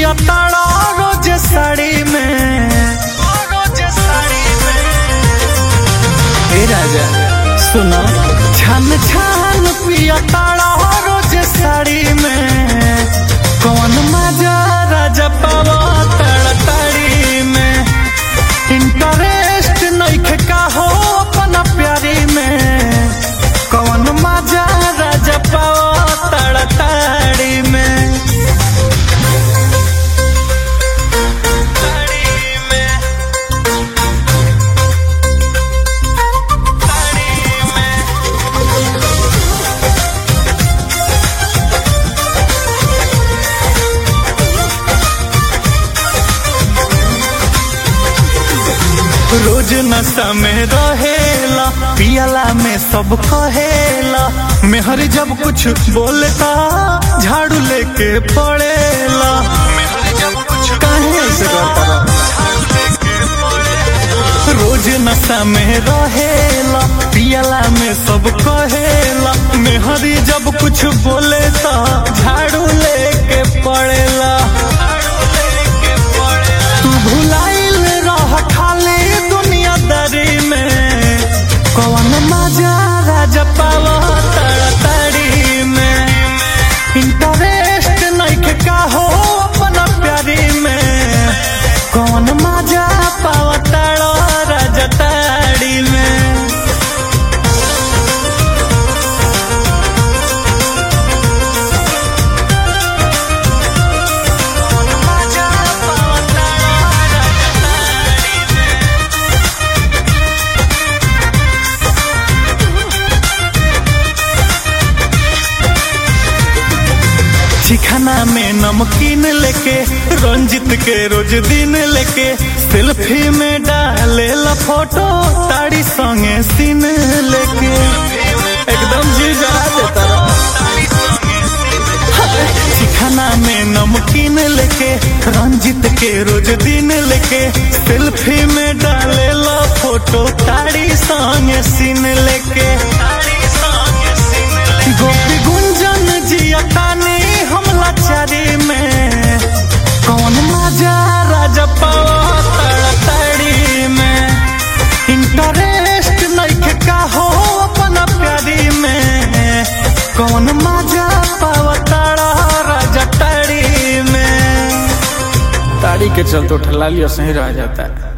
पिया ताड़ा रोज साड़ी में रोज साड़ी में हे राजा सुनो छान छान पिया ताड़ा रोज साड़ी में कौन मजा राजा पावा ताड़ा ताड़ी में इंटरेस्ट नहीं का हो अपना प्यारी में कौन मजा राजा पावा ताड़ा ताड़ी में ताड़ी में ताड़ी में रोज नशा में रहेला पियला में सब कहेला मेहर जब कुछ बोलता झाड़ू लेके पड़ेला काहे से करता रोज नशा में रहेला पियला में सब कहेला मेहरी जब कुछ बोले तो झाड़ू लेके पड़ेला तू भुलाइल रह खाली दुनियादारी में कौन मजा राजा पावा ताड़ी में इंटरेस्ट नहीं का हो अपना प्यारी में कौन मजा पावा ताड़ा राजा ताड़ी में मजा पावा ताड़ा राजा ताड़ी में चिखाना में नमकीन लेके रंजित के रोज दिन लेके सेल्फी में डाले ला फोटो ताड़ी संगे सीन लेके एकदम जी जला देता चिखाना में नमकीन लेके रंजित के रोज दिन लेके सेल्फी में डाले ला फोटो ताड़ी संगे सीन लेके गोपी गुंजन जिया तानी हम लाचारी में कौन मजा राजा पावा ताड़ी में इंटरेस्ट नहीं का हो अपना प्यारी में कौन मजा पावा ताड़ा राजा ताड़ी में ताड़ी के चलते ठला लिया सही रह जाता है